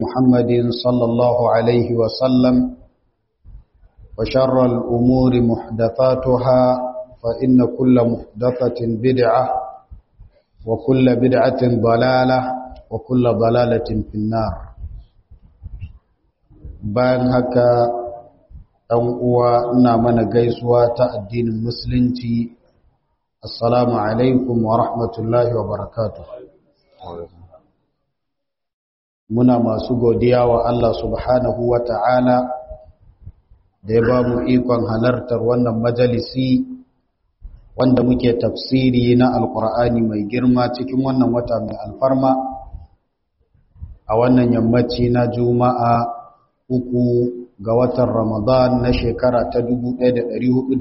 محمد صلى الله عليه وسلم وشر الأمور محدثاتها فإن كل محدثة بدعة وكل بدعة ضلالة وكل ضلالة في النار bayan haka ɗan uwa ina mana gaisuwa ta addinin musulunci assalamu alaikum wa rahmatullahi wa barakatuh muna masu godiya wa Allah subhanahu wa ta'ala da ya ba mu ikon halartar wannan majalisi wanda muke tafsiri na alkur'ani mai girma cikin wannan wata mai alfarma a wannan yammaci na juma'a uku ga watan ramadan na shekara ta 1447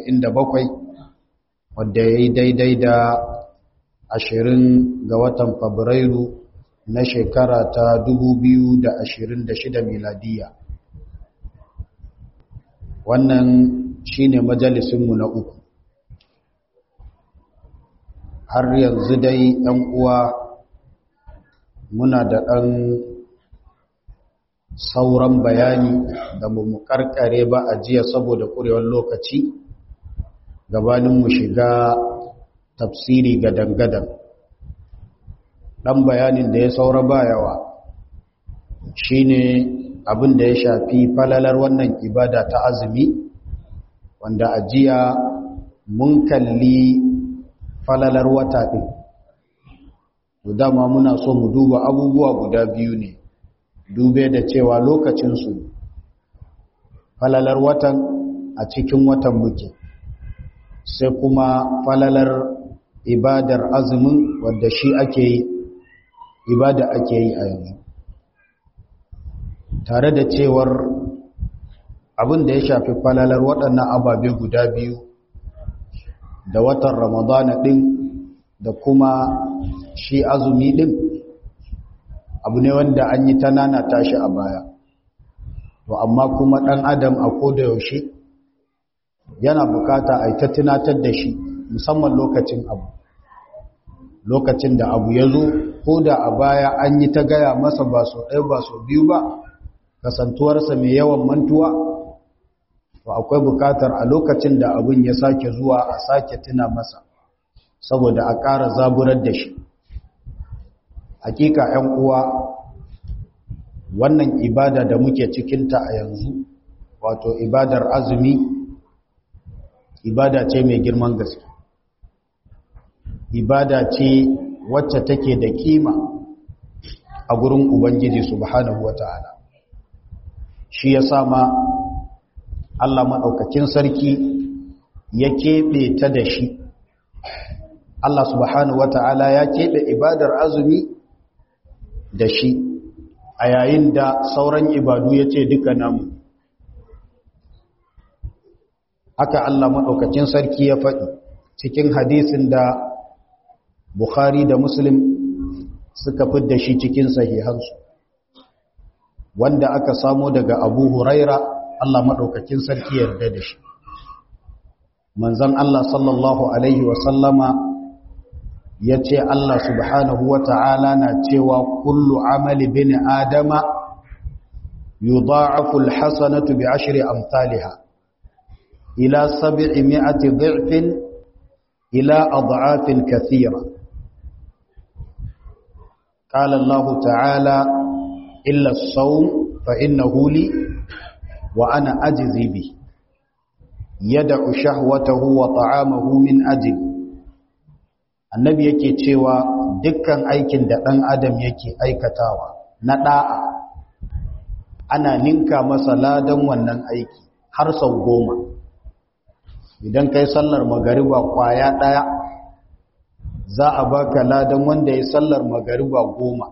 wadda ya yi daidai da ashirin ga watan fabrairu na shekara ta 2026 miladiya wannan shine majalisinmu na uku har yanzu dai ɗan uwa muna da ɗan sauran bayani da mu karkare ba a jiya saboda ƙurewar lokaci gabanin mu shiga tafsiri ga dangadan ɗan bayanin da ya saura ba yawa shine abin da ya shafi falalar wannan ibada ta azumi wanda a jiya mun kalli falalar wata ɗin dama muna so mu duba abubuwa guda biyu ne dube da cewa lokacinsu falalar watan a cikin watan muke sai kuma falalar ibadar azumin wadda shi ake yi ibada ake yi a yanzu tare da cewar abin da ya shafi falalar waɗannan ababe guda biyu da watan ramadana ɗin da kuma shi azumi ɗin abu ne wanda an yi ta nana tashi a baya to amma kuma ɗan adam a koda yaushe yana bukata a ta tunatar da shi musamman lokacin abu lokacin da abu ya zo ko da a baya an yi ta gaya masa ba so ɗaya ba so biyu ba kasantuwarsa mai yawan mantuwa to akwai bukatar a lokacin da abin ya sake zuwa a sake tuna masa saboda a ƙara zaburar da shi hakika ‘yan uwa wannan ibada da muke cikinta a yanzu wato ibadar azumi ibada ce mai girman gaske ibada ce wacce take da kima a gurin ubangiji subhanahu wata'ala shi ya sama Allah maɗaukakin sarki ya keɓe ta da shi Allah subhanahu wata'ala ya keɓe ibadar azumi da shi a yayin da sauran ibadu ya ce duka namu haka Allah maɗaukacin sarki ya faɗi cikin hadisin da Bukhari da Muslim suka fidda shi cikin sahihansu wanda aka samo daga Abu Huraira Allah maɗaukacin sarki yarda da shi manzon Allah sallallahu alaihi wasallama ya ce Allah subhanahu wa ta'ala na cewa kullu amali bin adama yudha'afu alhasanatu bi ashri amsalha ila sab'i mi'ati dhifin ila adha'afin kathira qala Allah ta'ala illa as-sawm fa innahu li wa ana ajzi bi yad'u shahwatahu wa ta'amahu min ajli annabi yake cewa dukkan aikin da ɗan adam yake aikatawa na ɗa'a ana ninka masa ladan wannan aiki har sau goma idan kai sallar magariba kwaya ɗaya za a baka ladan wanda ya sallar magariba goma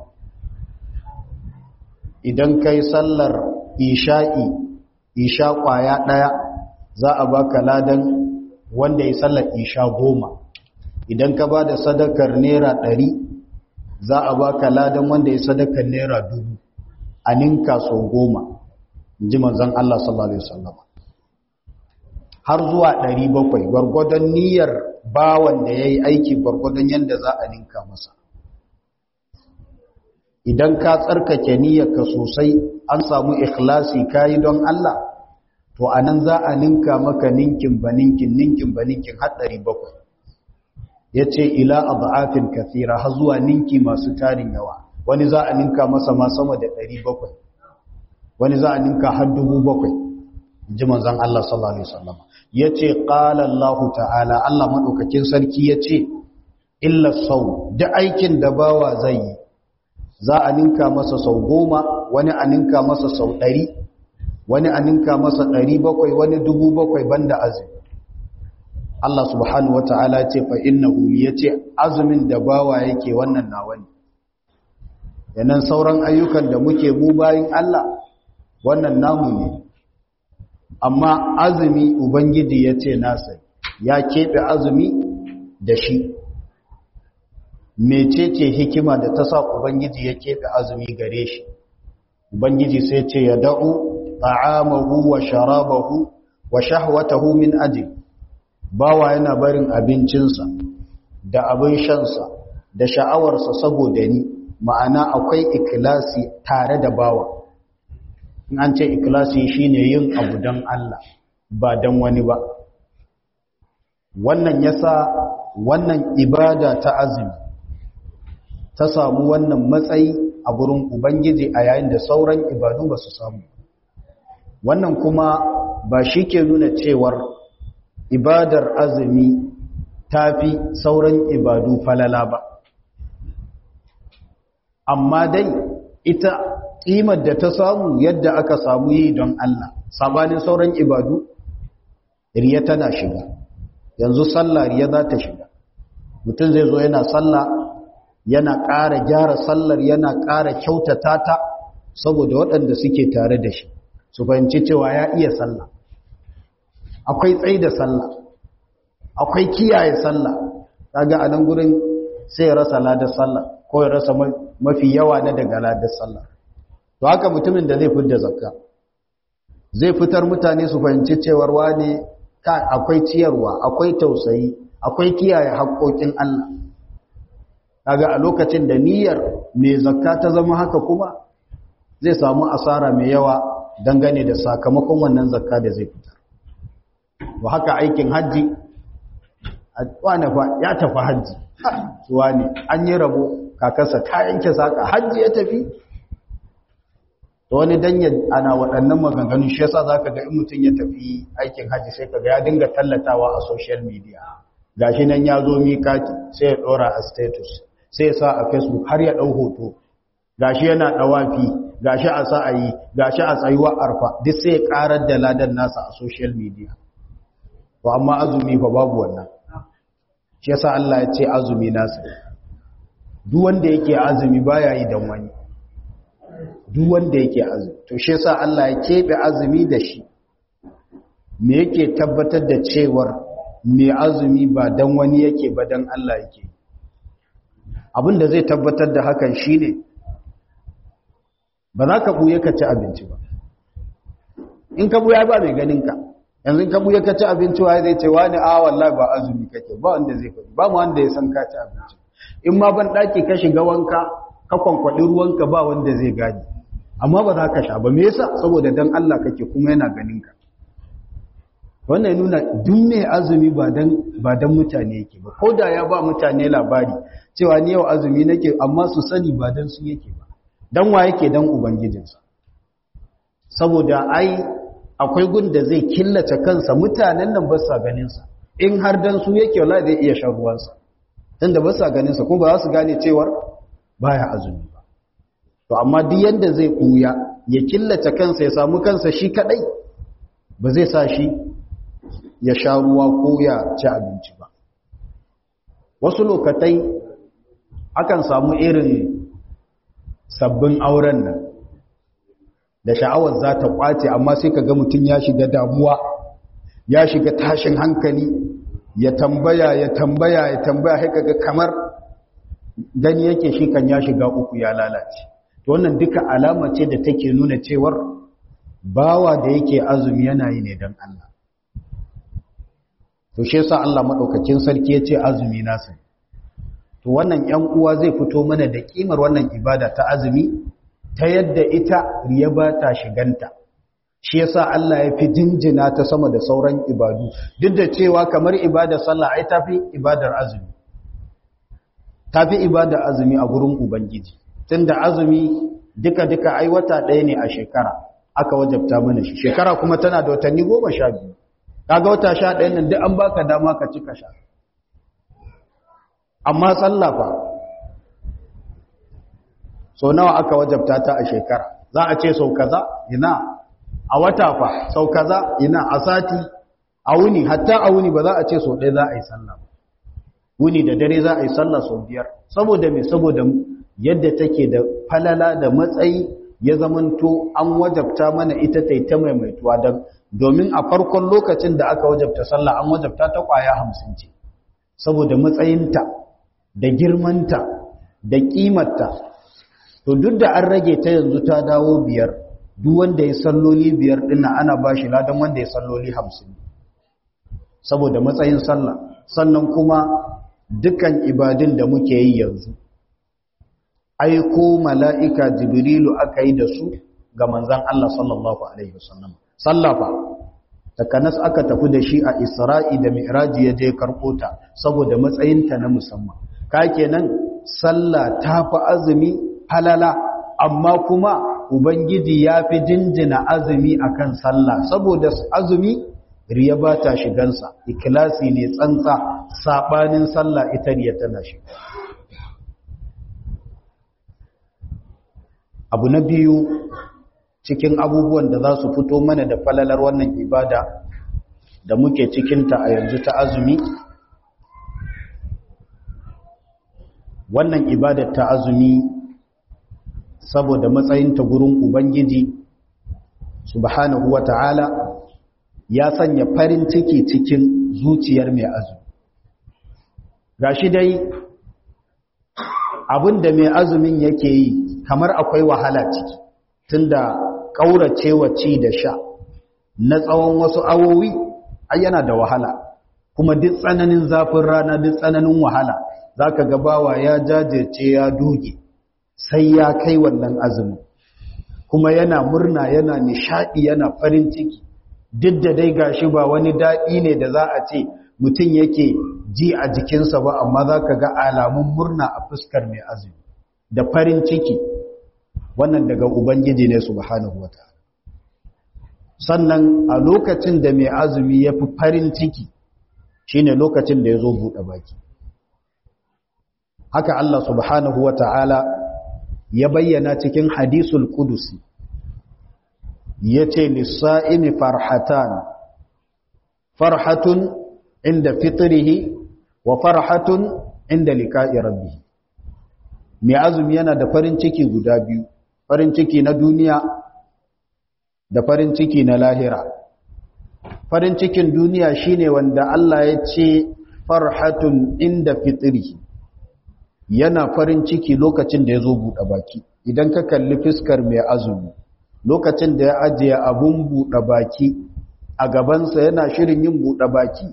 idan kai sallar isha'i isha kwaya ɗaya za a baka ladan wanda ya sallar isha goma idan ka ba da sadakar naira ɗari za a ba ka ladan wanda ya sadakar naira dubu a ninka sau goma ji manzan Allah sallallahu Alaihi wasallam har zuwa ɗari bakwai gwargwadon niyyar bawan da ya yi aiki gwargwadon yadda za a ninka masa idan ka tsarkake niyyarka sosai an samu ikhlasi kayi don Allah to anan za a ninka maka ninkin ba ninkin ninkin ba ninkin har 700 yace ila adafin kathira har zuwa ninki masu tarin yawa wani za a ninka masa ma sama da 700 wani za a ninka har 700 ji manzon Allah sallallahu alaihi wasallam yace qala Allah ta'ala Allah madaukakin sarki yace illa sau da aikin da bawa zai yi za a ninka masa sau goma wani a ninka masa sau ɗari wani a ninka masa ɗari bakwai wani dubu bakwai banda azumi Allah subhanahu wata'ala ce fa innahu yace azumin da bawa yake wannan nawa ne yanan sauran ayyukan da muke mu bayin Allah wannan namu ne amma azumi ubangiji yace nasa ya keɓe azumi da shi mecece hikima da ta sa ubangiji ya keɓe azumi gare shi ubangiji sai ce ya da'u ta'amahu wa sharabahu wa shahwatahu min ajli bawa yana barin abincinsa da abin shansa da sha'awarsa saboda ni ma'ana akwai ikilasi tare da bawa in an ce ikilasi shine yin abu don Allah ba don wani ba wannan yasa wannan ibada ta azumi ta samu wannan matsayi a gurin ubangiji a yayin da sauran ibadu ba su samu wannan kuma ba shi ke nuna cewar ibadar azumi ta fi sauran ibadu falala ba amma dai ita ƙimar da ta samu yadda aka samu yi don Allah sabanin sauran ibadu riya tana shiga yanzu sallah riya za ta shiga mutum zai zo yana sallah yana ƙara gyara sallar yana ƙara kyautata ta saboda waɗanda suke tare da shi su fahimci cewa ya iya sallah akwai tsayi da sallah akwai kiyaye sallah kaga a nan gurin sai ya rasa ladar sallah ko ya rasa mafi yawa na daga ladar sallah to haka mutumin da zai fitar zakka zai fitar mutane su fahimci cewar wane akwai ciyarwa akwai tausayi akwai kiyaye haƙoƙin Allah kaga a lokacin da niyyar mai zakka ta zama haka kuma zai samu asara mai yawa dangane da sakamakon wannan zakka da zai fitar to haka aikin haji wane fa ya tafi haji wane an yi rabo kakarsa ta yanke saka haji ya tafi to wani dan ana waɗannan maganganu shi yasa zaka ga in mutum ya tafi aikin haji sai kaga ya dinga tallatawa a social media gashi nan ya zo mikati sai ya dora a status sai ya sa a facebook har ya ɗau hoto gashi yana ɗawafi gashi a sa'ayi gashi a tsayuwa arfa duk sai ya ƙarar da ladan nasa a social media to amma azumi fa babu wannan shi yasa Allah ya ce azumi nasa duk wanda yake azumi baya yi dan wani duk wanda yake azumi to shi yasa Allah ya kebe azumi da shi me yake tabbatar da cewar me azumi ba dan wani yake ba dan Allah yake abin da zai tabbatar da hakan shine ba za ka buye ka ci abinci ba in ka buya ba mai ganin ka yanzu ka buye ka ci abinci wa zai ce wani a wallahi ba azumi kake ba wanda zai faɗi ba mu wanda ya san ka ci abinci in ma ban daki ka shiga wanka ka kwankwaɗi ruwanka ba wanda zai gani amma ba za ka sha ba me yasa saboda dan Allah kake kuma yana ganin ka wannan nuna duk mai azumi ba dan ba dan mutane yake ba ko da ya ba mutane labari cewa ni yau azumi nake amma su sani ba dan su yake ba dan wa yake dan ubangijinsa saboda ai akwai gun da zai killace kansa mutanen nan ba sa ganin sa in har dan su yake wallahi zai iya shan ruwansa tunda ba sa ganin sa kuma ba za su gane cewar baya azumi ba to amma duk yanda zai kuya ya killace kansa ya samu kansa shi kadai ba zai sa shi ya sha ruwa ko ya ci abinci ba wasu lokatai akan samu irin sabbin auren nan da sha'awar za ta kwace amma sai ka ga mutum ya shiga damuwa ya shiga tashin hankali ya tambaya ya tambaya ya tambaya sai kaga kamar gani yake shi kan ya shiga uku ya lalace to wannan duka alama ce da take nuna cewar bawa da yake azumi yana yi ne don Allah to shi yasa Allah madaukakin sarki yace azumi nasa to wannan ‘yan uwa zai fito mana da ƙimar wannan ibada ta azumi ta yadda ita riya ba ta shiganta shi yasa Allah ya fi jinjina ta sama da sauran ibadu duk da cewa kamar ibadar sallah ai tafi ibadar azumi tafi ibadar azumi a gurin ubangiji tunda azumi duka duka ai wata ɗaya ne a shekara aka wajabta mana shi shekara kuma tana da watanni goma sha biyu kaga wata sha ɗaya nan duk an baka dama ka cika sha amma sallah fa so nawa aka wajabta ta a shekara za a ce sau kaza ina a wata fa sau kaza ina a sati a wuni hatta a wuni ba za a ce sau ɗaya za a yi sallah wuni da dare za a yi sallah sau biyar saboda me saboda yadda take da falala da matsayi ya zamanto an wajabta mana ita ta ta maimaituwa don domin a farkon lokacin da aka wajabta sallah an wajabta ta kwaya hamsin ce saboda matsayinta da girmanta da kimarta to duk da an rage ta yanzu ta dawo biyar duk wanda ya salloli biyar dinna ana ba shi ladan wanda ya salloli hamsin saboda matsayin sallah sannan kuma dukan ibadun da muke yi yanzu aiko mala'ika jibrilu aka yi da su ga manzan Allah sallallahu Alaihi wasallam sallafa takanas aka tafi da shi a isra'i da mi'raji ya je karɓo ta saboda matsayinta na musamman ka kenan sallah ta fi azumi halala amma kuma ubangiji ya fi jinjina azumi akan sallah saboda azumi riya ba ta shigansa ikilasi ne tsantsa saɓanin sallah ita riya tana shiga abu na biyu cikin abubuwan da za su fito mana da falalar wannan ibada da muke cikinta a yanzu ta azumi wannan ibadar ta azumi saboda matsayinta gurin ubangiji subhanahu ta'ala ya sanya farin ciki cikin zuciyar mai azumi gashi dai abinda mai azumin yake yi kamar akwai wahala ciki tunda kauracewa ci da sha na tsawon wasu awowi ai yana da wahala kuma duk tsananin zafin rana duk tsananin wahala zaka ga bawa ya jajirce ya doge sai ya kai wannan azumin kuma yana murna yana nishadi yana farin ciki duk da dai gashi ba wani daɗi ne da za a ce mutum yake ji a jikinsa ba amma za ka ga alamun murna a fuskar mai azumi da farin ciki wannan daga ubangiji ne subhanahu wa ta'ala sannan a lokacin da mai azumi ya fi farin ciki shine lokacin da ya zo buɗe baki haka Allah subhanahu wa ta'ala ya bayyana cikin hadisul kudusi ya ce lissa'imi farhatan farhatun inda fitrihi wa farhatun inda liqa'i rabbih mai azumi yana da farin ciki guda biyu farin ciki na duniya da farin ciki na lahira farin cikin duniya shine wanda Allah ya ce farhatun inda fitrihi yana farin ciki lokacin da ya zo buɗe baki idan ka kalli fiskar mai azumi lokacin da ya ajiye abun buɗe baki a gabansa yana shirin yin buɗe baki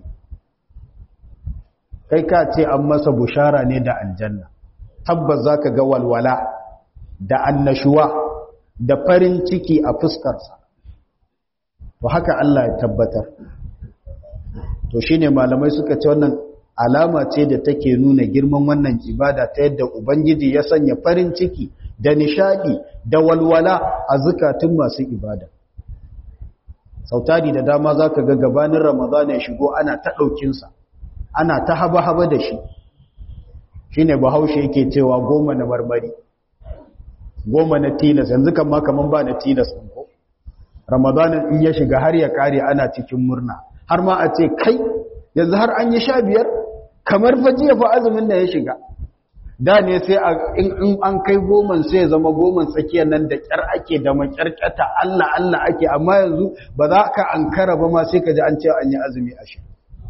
kai ka ce an masa bushara ne da aljanna tabbas za ka ga walwala da annashuwa da farin ciki a fuskarsa to haka Allah ya tabbatar to shine malamai suka ce wannan alama ce da take nuna girman wannan ibada ta yadda ubangiji ya sanya farin ciki da nishadi da walwala a zukatun masu ibada sautari da dama zaka ga gabanin ramadana ya shigo ana ta ɗaukinsa ana ta haba-haba da shi shine bahaushe yake cewa goma na marmari goma na tilas yanzu kan ma kaman ba na tilas ɗin ko ramadanin in ya shiga har ya kare ana cikin murna har ma a ce kai yanzu har an yi sha biyar kamar fajiya fa azumin da ya shiga da ne sai in an kai goman sai ya zama goman tsakiyar nan da kyar ake da makyarkyata Allah Allah ake amma yanzu ba za ka ankara ba ma sai ka ji an ce an yi azumi ashirin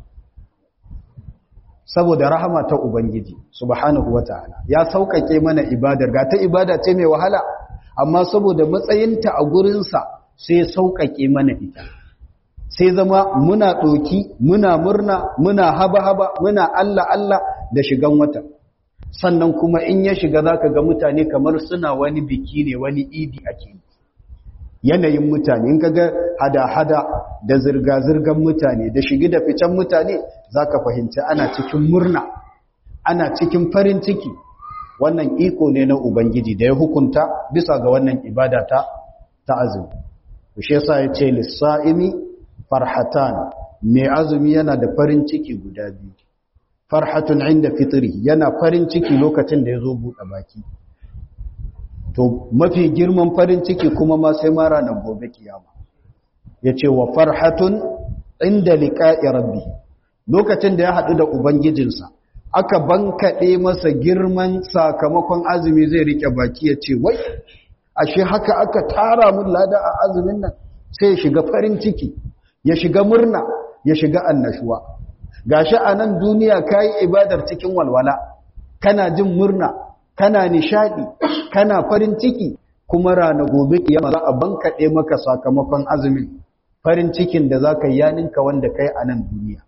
saboda rahama ta ubangiji subhanahu wataala ya saukake mana ibadar ga ta ibada ce mai wahala amma saboda matsayinta a gurinsa sai saukake mana ita sai zama muna ɗoki muna murna muna haba-haba muna Allah Allah da shigan wata sannan kuma in ya shiga zaka ga mutane kamar suna wani biki ne wani idi ake yanayin mutane in kaga hada-hada da zirga-zirgan mutane da shigi da ficen mutane zaka fahimci ana cikin murna ana cikin farin ciki wannan iko ne na ubangiji da ya hukunta bisa ga wannan ibada ta ta azumi shi yasa yace lis-sa'imi farhatan mai azumi yana da farin ciki guda biyu farhatun inda fitri yana farin ciki lokacin da yazo buɗe baki to mafi girman farin ciki kuma ma sai ma ranar gobe kiyama yace wa farhatun inda liqa'i rabbi lokacin da ya hadu da ubangijinsa aka bankaɗe masa girman sakamakon azumi zai rike baki ya ce wai ashe haka aka tara mun lada a azumin nan sai ya shiga farin ciki ya shiga murna ya shiga annashuwa gashi a nan duniya kayi ibadar cikin walwala kana jin murna kana nishadi kana farin ciki kuma rana gobe kiyama za a bankaɗe maka sakamakon azumin farin cikin da za ka yi yaninka wanda kai a nan duniya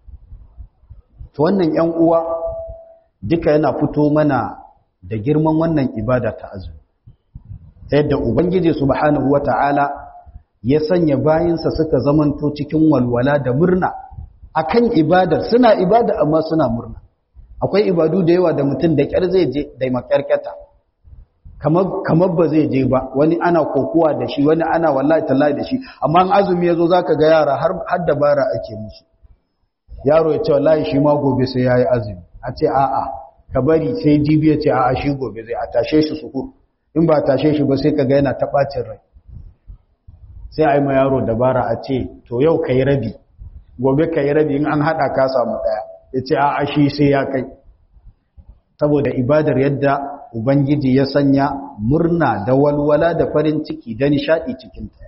to wannan yan uwa duka yana fito mana da girman wannan ibada ta azumi ta yadda ubangiji subhanahu wata'ala ya sanya bayinsa suka zamanto cikin walwala da murna akan ibadar suna ibada amma suna murna akwai ibadu da yawa da mutum da kyar zai je da makarkata kamar kamar ba zai je ba wani ana kokuwa da shi wani ana wallahi tallahi da shi amma in azumi yazo zaka ga yara har har dabara ake musu yaro ya ce wallahi shi ma gobe sai yayi azumi a ce a'a ka bari sai jibi ya ce a'a shi gobe zai a tashe shi suhur in ba tashe shi ba sai ka ga yana ta bacin rai sai a yi ma yaro dabara a ce to yau ka yi rabi gobe ka yi rabi in an haɗa ka samu ɗaya ya ce a'a shi sai ya kai saboda ibadar yadda ubangiji ya sanya murna da walwala da farin ciki da nishaɗi cikinta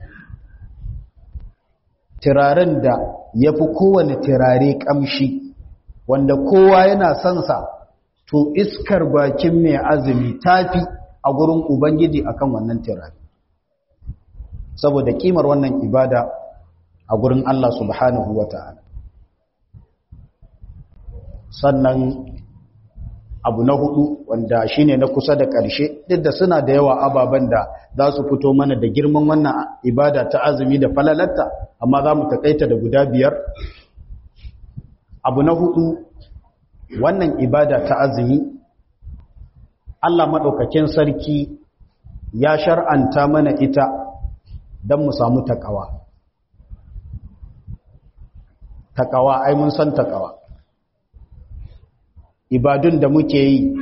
turaren da ya fi kowane turare ƙamshi wanda kowa yana son sa to iskar bakin mai azumi tafi a gurin ubangiji akan wannan turare saboda kimar wannan ibada a gurin Allah subhanahu wata'ala sannan abu na hudu wanda shine na kusa da ƙarshe duk da suna da yawa ababen da za su fito mana da girman wannan ibada ta azumi da falalatta amma za mu takaita da guda biyar abu na hudu wannan ibada ta azumi Allah maɗaukakin sarki ya shar'anta mana ita don mu samu takawa takawa ai mun san takawa ibadun da muke yi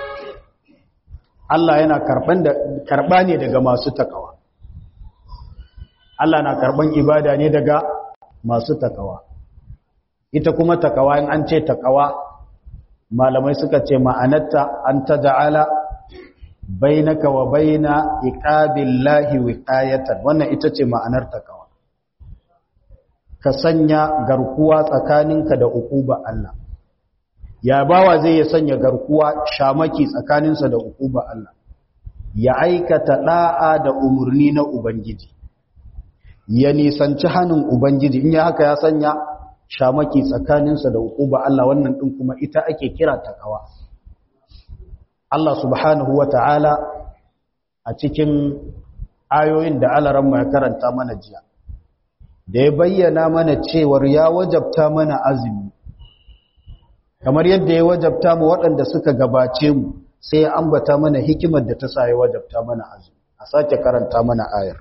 Allah yana karban da karba ne daga masu takawa Allah na karban ibada ne daga masu takawa ita kuma takawa in an ce takawa malamai suka ce ma'anarta an taja'ala bainaka wa baina iqabillahi wiqayatan wannan ita ce ma'anar takawa ka sanya garkuwa tsakaninka da ukuba Allah ya bawa zai ya sanya garkuwa shamaki tsakaninsa da ukuba Allah ya aikata da'a da umurni na ubangiji ya nisanci hannun ubangiji in ya haka ya sanya shamaki tsakaninsa da ukuba Allah wannan din kuma ita ake kira takawa Allah subhanahu wata'ala a cikin ayoyin da alaran ya karanta mana jiya da ya bayyana mana cewar ya wajabta mana azumi kamar yadda ya wajabta mu waɗanda suka gabace mu sai ya ambata mana hikimar da ta sa ya wajabta mana azumi a sake karanta mana ayar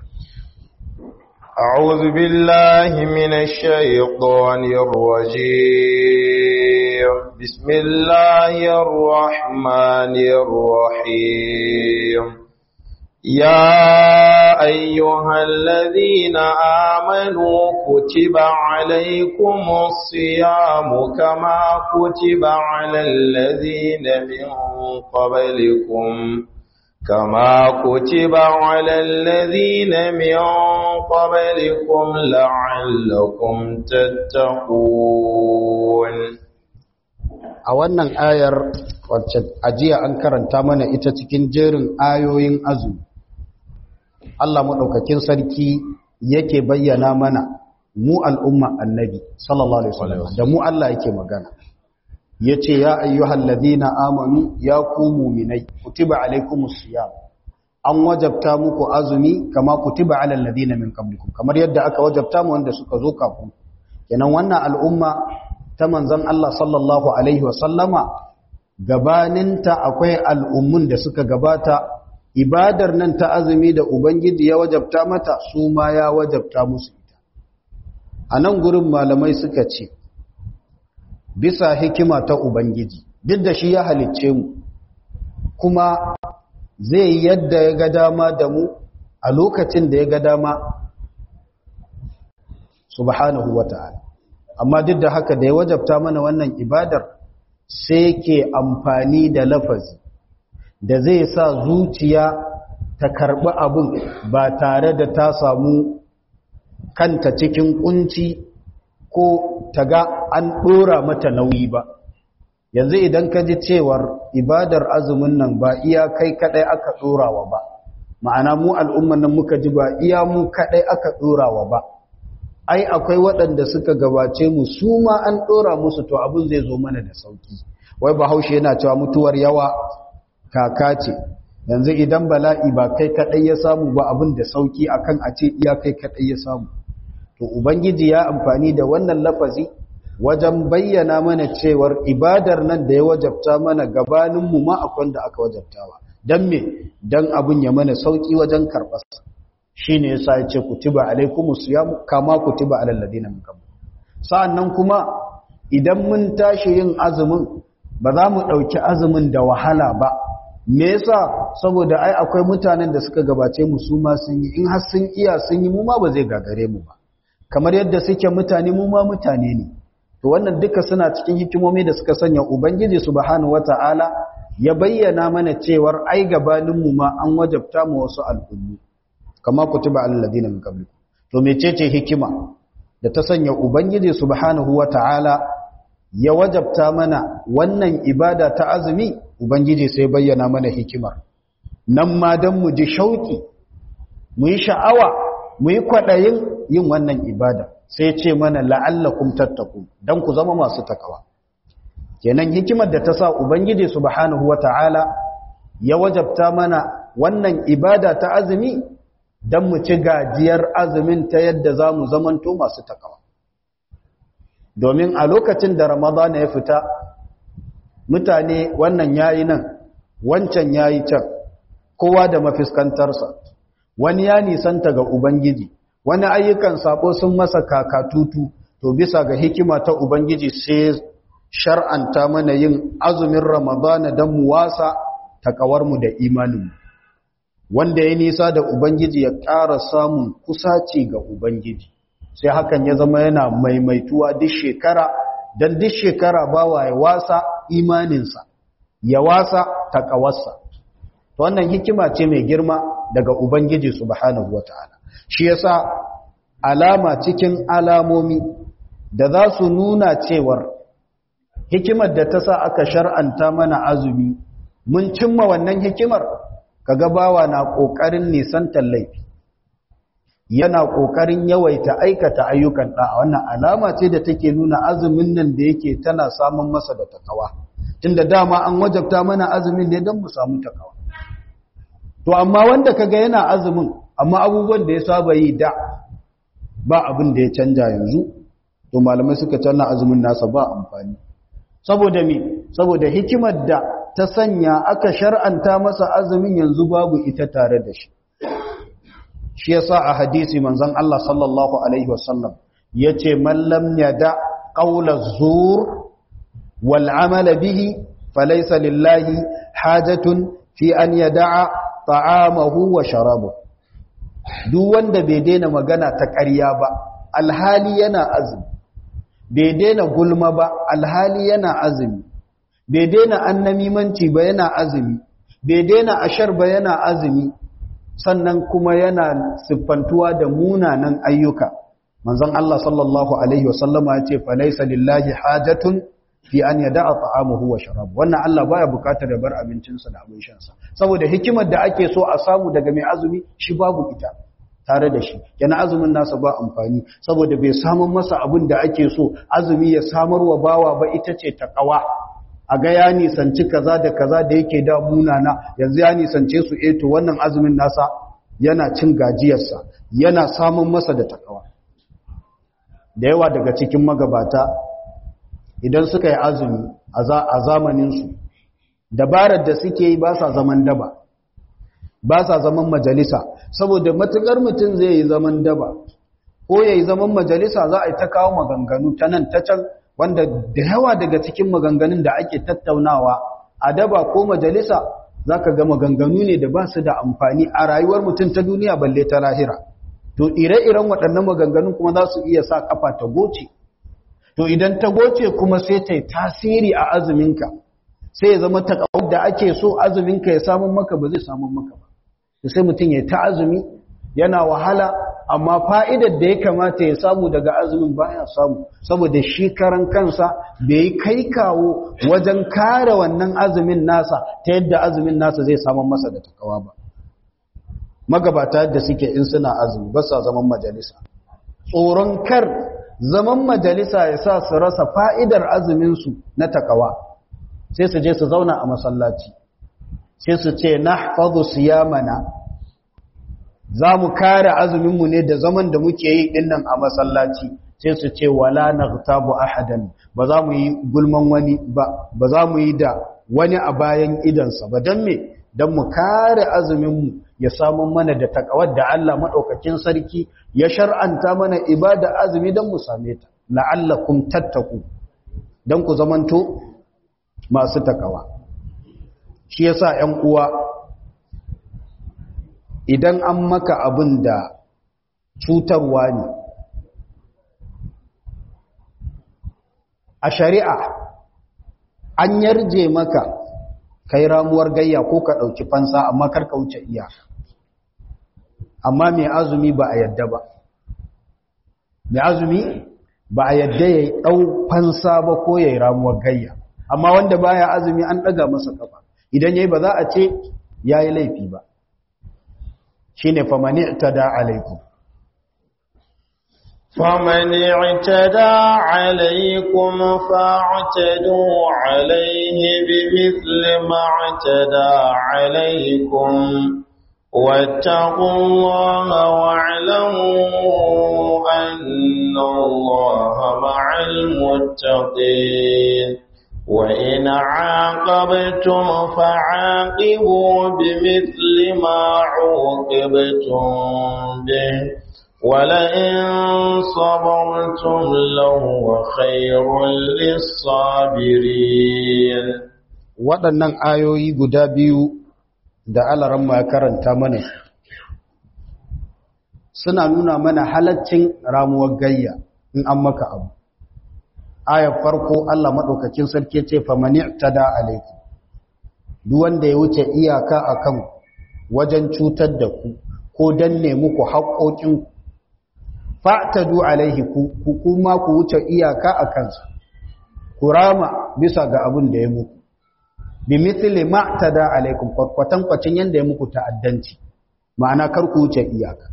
أعوذ بالله من الشيطان الرجيم بسم الله الرحمن الرحيم يا أيها الذين آمنوا كتب عليكم الصيام كما كتب على الذين من قبلكم كما كتب على الذين من قبلكم لعلكم تتقون a wannan ayar wacce ajiya an karanta mana ita cikin jerin ayoyin azumi Allah maɗaukakin sarki yake bayyana mana mu al'umma annabi sallallahu alaihi wasallam da mu Allah yake magana yace ya ayyuhal ladina amanu ya ku mu'minai kutiba alaikumus siyam an wajabta muku azumi kama kutiba alal ladina min qablikum kamar yadda aka wajabta mu wanda suka zo kafin kenan wannan al'umma ta manzon Allah sallallahu alaihi wasallama gabaninta akwai al'ummun da suka gabata ibadar nan ta azumi da ubangiji ya wajabta mata su ma ya wajabta musu ita a nan gurin malamai suka ce bisa hikima ta ubangiji duk da shi ya halicce mu kuma zai yadda ya ga dama da mu a lokacin da ya ga dama subhanahu wa ta'ala amma duk da haka da ya wajabta mana wannan ibadar sai ke amfani da lafazi da zai sa zuciya ta karɓi abin ba tare da ta samu kanta cikin kunci ko ta ga an ɗora mata nauyi ba yanzu idan ka ji cewar ibadar azumin nan ba iya kai kaɗai aka ɗorawa ba ma'ana mu al'umman nan muka ji ba iya mu kaɗai aka ɗorawa ba ai akwai waɗanda suka gabace mu su ma an ɗora musu to abin zai zo mana da sauki wai bahaushe yana cewa mutuwar yawa kaka ce yanzu idan bala'i ba kai kaɗai ya samu ba abin da sauki akan a ce iya kai kaɗai ya samu to ubangiji ya amfani da wannan lafazi wajen bayyana mana cewar ibadar nan da ya wajabta mana gabaninmu ma akwai da aka wajabtawa don me don abin ya mana sauki wajen karɓarsa shi ne ya sa ya ce kutiba alaikumu siyamu kama kutiba alal ladina min qabl sa'annan kuma idan mun tashi yin azumin ba za mu ɗauki azumin da wahala ba me yasa saboda ai akwai mutanen da suka gabace mu su ma sun yi in har sun iya sun yi mu ma ba zai gagare mu ba kamar yadda suke mutane mu ma mutane ne to wannan duka suna cikin hikimomi da suka sanya ubangiji subhanahu wataala ya bayyana mana cewar ai gabanin mu ma an wajabta mu wasu al'ummu kama kutiba alal ladina min qablikum to mecece hikima da ta sanya ubangiji subhanahu wataala ya wajabta mana wannan ibada ta azumi ubangiji sai bayyana mana hikimar nan ma dan mu ji shauki mu yi sha'awa mu yi kwadayin yin wannan ibada sai ce mana la'allakum tattaqun dan ku zama masu takawa kenan hikimar da ta sa ubangiji subhanahu wataala ya wajabta mana wannan ibada ta azumi dan mu ci gajiyar azumin ta yadda zamu zamanto masu takawa domin a lokacin da ramadana ya fita mutane wannan yayi nan wancan yayi can kowa da mafiskantarsa wani ya nisanta ga ubangiji wani ayyukan sabo sun masa kakatutu to bisa ga hikima ta ubangiji sai shar'anta mana yin azumin ramadana don mu wasa takawarmu da imaninmu wanda ya nisa da ubangiji ya ƙara samun kusaci ga ubangiji sai hakan ya zama yana maimaituwa duk shekara don duk shekara bawa ya wasa imaninsa ya wasa takawarsa to wannan hikima ce mai girma daga ubangiji subhanahu wataala shi yasa alama cikin alamomi da za su nuna cewar hikimar da ta sa aka shar'anta mana azumi mun cimma wannan hikimar kaga bawa na kokarin nisantar laifi yana kokarin yawaita aikata ayyukan da wannan alama ce da take nuna azumin nan da yake tana samun masa da takawa tunda dama an wajabta mana azumin ne don mu samu takawa to amma wanda kaga yana azumin amma abubuwan da ya saba yi da ba abin da ya canja yanzu to malamai suka canna azumin nasa ba amfani saboda me saboda hikimar da ta sanya aka shar'anta masa azumin yanzu babu ita tare da shi shi yasa a hadisi manzon Allah sallallahu alaihi wasallam yace man lam yada qawla zur wal amala bihi falaysa lillahi hajatun fi an yada'a ta'amahu wa sharabahu duk wanda bai daina magana ta ƙarya ba alhali yana azumi bai daina gulma ba alhali yana azumi bai daina annamimanci ba yana azumi bai daina ashar ba yana azumi sannan kuma yana siffantuwa da munanan ayyuka manzon Allah sallallahu alaihi wasallama ya ce falaysa lillahi hajatun fi an yada'a ta'amuhu wa sharabu wannan Allah baya bukatar ya bar abincinsa da abin shansa saboda hikimar da ake so a samu daga mai azumi shi babu ita tare da shi yana azumin nasa ba amfani saboda bai samun masa abin da ake so azumi ya samar wa bawa ba ita ce taqwa a ga ya nisanci kaza da kaza da yake da munana yanzu ya nisance su eh to wannan azumin nasa yana cin gajiyarsa yana samun masa da takawa da yawa daga cikin magabata idan suka yi azumi a zamaninsu dabarar da suke yi ba sa zaman daba ba sa zaman majalisa saboda matukar mutum zai yi zaman daba ko ya yi zaman majalisa za a yi ta kawo maganganu ta nan ta can wanda da yawa daga cikin maganganun da ake tattaunawa a daba ko majalisa za ka ga maganganu ne da ba su da amfani a rayuwar mutum ta duniya balle ta lahira to ire-iren waɗannan maganganun kuma za su iya sa kafa ta goce to idan ta goce kuma sai ta yi tasiri a azuminka sai ya zama takawar da ake so azuminka ya samun maka ba zai samun maka ba sai mutum ya ta azumi yana wahala amma fa'idar da ya kamata ya samu daga azumin baya samu saboda shi karan kansa bai yi kai kawo wajen kare wannan azumin nasa ta yadda azumin nasa zai samun masa da takawa ba magabata yadda suke in suna azumi ba sa zaman majalisa tsoron kar zaman majalisa ya sa su rasa fa'idar azuminsu na takawa sai su je su zauna a masallaci sai su ce na fazu siyamana za mu kare azuminmu ne da zaman da muke yi dinnan a masallaci sai su ce wala na tabu ahadan ba za mu yi gulman wani ba ba za mu yi da wani a bayan idansa ba don me don mu kare azuminmu ya samu mana da takawar da Allah maɗaukakin sarki ya shar'anta mana ibada azumi don mu same ta la'allakum tattaku don ku zamanto masu takawa shi yasa 'yan uwa idan an maka abin da cutarwa ne a shari'a an yarje maka kai ramuwar gayya ko ka ɗauki fansa amma karka wuce iyaka amma mai azumi ba a yadda ba mai azumi ba a yadda ya ɗau fansa ba ko ya yi ramuwar gayya amma wanda baya azumi an ɗaga masa kafa idan yayi ba za a ce yayi laifi ba shine famani tada alaikum فمن اعتدى عليكم فاعتدوا عليه بمثل ما اعتدى عليكم واتقوا الله واعلموا أن الله مع المتقين وإن عاقبتم فعاقبوا بمثل ما عوقبتم به ولئن صبرتم لهو خير للصابرين waɗannan ayoyi guda biyu da alaran ya karanta mana suna nuna mana halaccin ramuwar gayya in an maka abu ayar farko Allah maɗaukakin sarki ce famani tada alaikum duk wanda ya wuce iyaka akan wajen cutar da ku ko danne muku haƙoƙin fa'tadu alaihi ku kuma ku wuce iyaka a kansa ku rama bisa ga abin da ya muku bi mithli ma tada alaikum kwatan kwacin yanda ya muku ta'addanci ma'ana kar ku wuce iyaka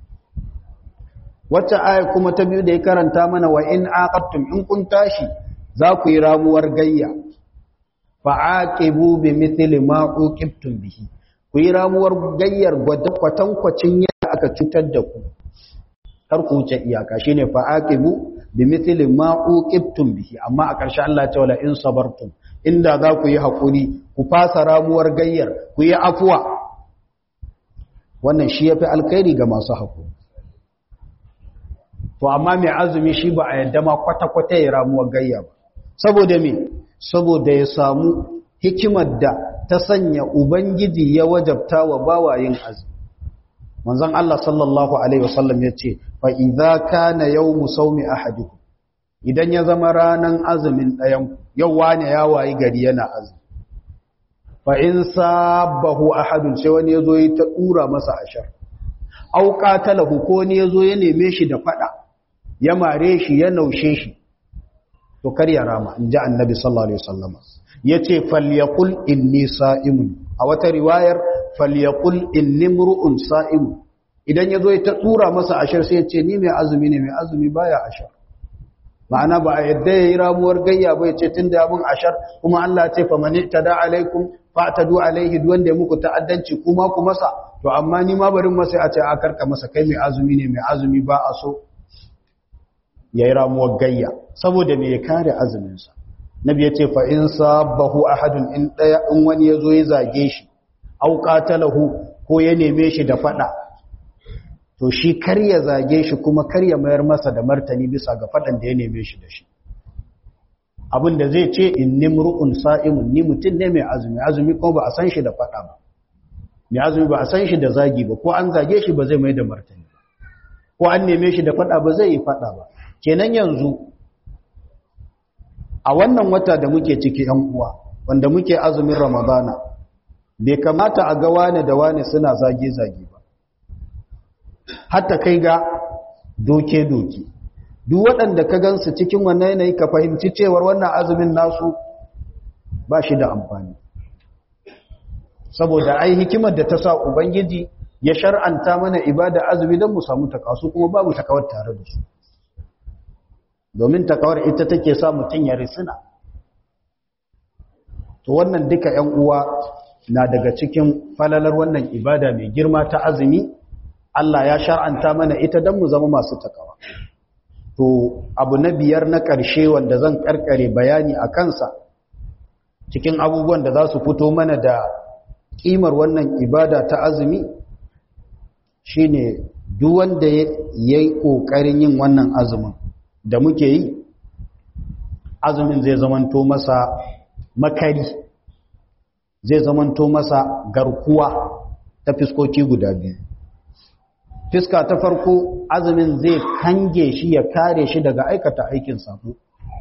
wacce aya kuma ta biyu da ya karanta mana wa in aqattum in kun tashi za ku yi ramuwar gayya fa aqibu bi mithli ma uqibtum bihi ku yi ramuwar gayyar kwatan kwacin yadda aka cutar da ku kar ku wuce iyaka shine fa aqibu bi mithli ma uqibtum bihi amma a ƙarshe Allah ya ce wala in sabartum inda za ku yi hakuri ku fasa ramuwar gayyar ku yi afuwa wannan shi yafi alkhairi ga masu hakuri to amma mai azumi shi ba a yadda ma kwata-kwata ya ramuwar gayya ba saboda me saboda ya samu hikimar da ta sanya ubangiji ya wajabta wa bawayin azumi manzon Allah sallallahu alaihi wasallam yace fa idza kana yawmu sawmi ahadikum idan ya zama ranan azumin ɗayan yau wane ya wayi gari yana azumi fa in sabahu ahadun sai wani yazo ya ta dura masa ashar au qatalahu ko ne yazo ya neme shi da fada ya mare shi ya naushe shi to kar ya rama inji annabi sallallahu alaihi wasallam yace falyaqul inni sa'imun a wata riwayar falyaqul inni mru'un sa'im idan yazo ya ta tura masa ashar sai yace ni mai azumi ne mai azumi baya ashar ma'ana ba a yadda ya yi ramuwar gayya ba ya ce tun da abin ashar kuma Allah ce fa mani ta da alaikum fa ta du alaihi duk wanda ya muku ta'addanci kuma ku masa to amma ni ma barin masa a ce a karka masa kai mai azumi ne mai azumi ba a so ya yi ramuwar gayya saboda me ya kare azuminsa nabi ya ce fa in sabahu ahadun in daya in wani ya zo ya zage shi au qatalahu ko ya neme shi da fada to shi kar ya zage shi kuma kar ya mayar masa da martani bisa ga fadan da ya neme shi da shi abin da zai ce inni mru'un sa'imun ni mutum ne mai azumi azumi kuma ba a san shi da fada ba mai azumi ba a san shi da zagi ba ko an zage shi ba zai mai da martani ko an neme shi da fada ba zai yi fada ba kenan yanzu a wannan wata da muke ciki yan uwa wanda muke azumin ramadana bai kamata a ga wane da wane suna zage-zage ba hatta kai ga doke-doke duk waɗanda ka gansu cikin wannan yanayi ka fahimci cewar wannan azumin nasu ba shi da amfani saboda ai hikimar da ta sa ubangiji ya shar'anta mana ibada azumi don mu samu takasu kuma babu takawar tare da su domin takawar ita take sa mutum ya risina to wannan duka 'yan uwa na daga cikin falalar wannan ibada mai girma ta azumi Allah ya shar'anta mana ita don mu zama masu takawa to abu na biyar na ƙarshe wanda zan ƙarƙare bayani a kansa cikin abubuwan da za su fito mana da ƙimar wannan ibada ta azumi shine duk wanda ya yi ƙoƙarin yin wannan azumin da muke yi azumin zai zamanto masa makari zai zamanto masa garkuwa ta fiskoki guda biyu fiska ta farko azumin zai kange shi ya kare shi daga aikata aikin sabo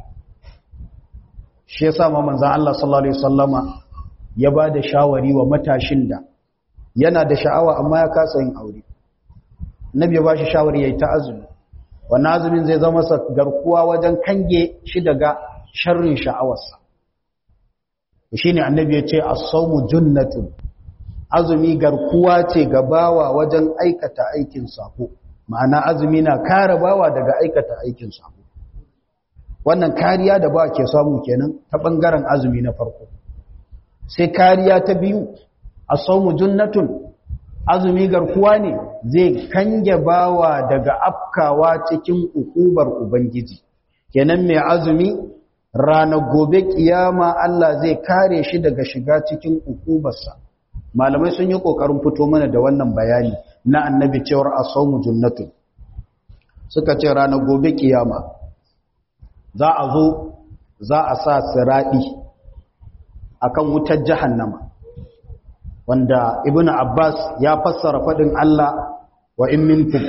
shi yasa ma manzon Allah sallallahu alaihi wasallama ya ba da shawari wa matashin da yana da sha'awa amma ya kasa yin aure nabi ya ba shi shawari yayi ta azumi wannan azumin zai zama masa garkuwa wajen kange shi daga sharrin sha'awarsa shine annabi ya ce as-sawmu junnatun azumi garkuwa ce ga bawa wajen aikata aikin sako ma'ana azumi na kare bawa daga aikata aikin sako wannan kariya da ba ke samu kenan ta bangaren azumi na farko sai kariya ta biyu as-sawmu junnatun azumi garkuwa ne zai kange bawa daga afkawa cikin ukubar ubangiji kenan mai azumi ranar gobe kiyama Allah zai kare shi daga shiga cikin ukubarsa malamai sun yi kokarin fito mana da wannan bayani na annabi cewar asawmu junnatu suka ce ranar gobe kiyama za a zo za a sa siradi akan wutar jahannama wanda ibnu abbas ya fassara fadin Allah wa in minkum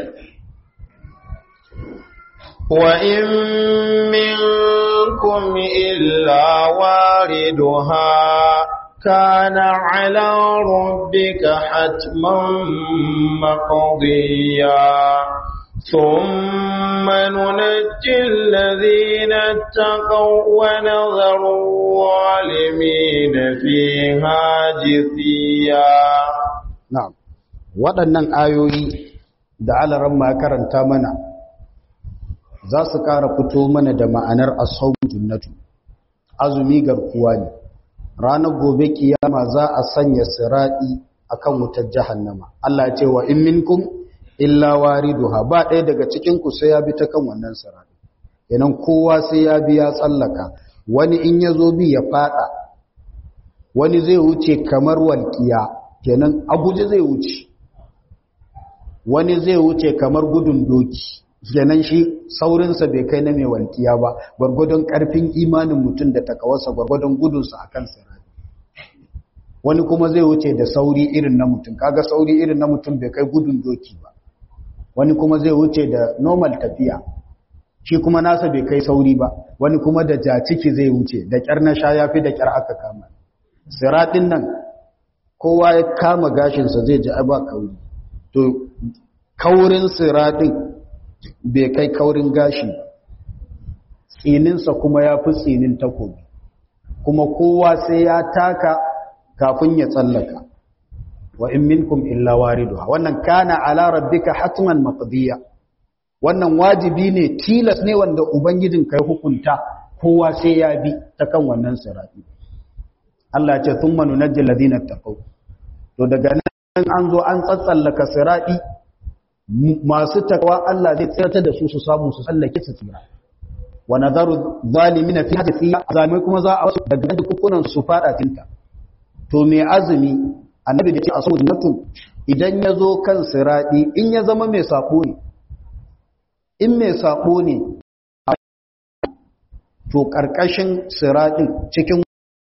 wa in minkum illa wariduha كان على ربك حتما مقضيا ثم ننجي الذين اتقوا ونذر الظالمين فيها جثيا نعم waɗannan ayoyi da alaran ma karanta mana za su ƙara fito mana da ma'anar asawun junnatu azumi garkuwa ne ranar gobe kiyama za a sanya siradi akan wutar jahannama Allah ya ce wa in minkum illa wariduha ba ɗaya daga cikin ku sai ya bi ta kan wannan siradi kenan kowa sai ya bi ya tsallaka wani in ya zo bi ya fada wani zai wuce kamar walƙiya kenan aguje zai wuce wani zai wuce kamar gudun doki kenan shi saurinsa bai kai na mai walƙiya ba gwargwadon ƙarfin imanin mutum da takawarsa gwargwadon gudunsa a kan sirari wani kuma zai wuce da sauri irin na mutum kaga sauri irin na mutum bai kai gudun doki ba wani kuma zai wuce da normal tafiya shi kuma nasa bai kai sauri ba wani kuma da jaciki zai wuce da ƙyar na sha yafi da ƙyar aka kama siraɗin nan kowa ya kama gashinsa zai ji ba kauri to kaurin siraɗin bai kai kaurin gashi tsininsa kuma ya fi tsinin takobi kuma kowa sai ya taka kafin ya tsallaka wa in minkum illa wariduha wannan kana ala rabbika hatman maqdiya wannan wajibi ne tilas ne wanda ubangijin kai hukunta kowa sai ya bi ta kan wannan sirati Allah ya ce thumma nunajjil ladina taqaw to daga nan an zo an tsatsallaka sirati masu takwa Allah zai tsirata da su su samu su tsallake su tsira wa nadaru zalimina fi hadisi zalimai kuma za a wasu daga dukkunan su fada tinta to me azumi annabi da ce a saboda mutum idan ya zo kan siradi in ya zama mai sako ne in mai sako ne to karkashin siradin cikin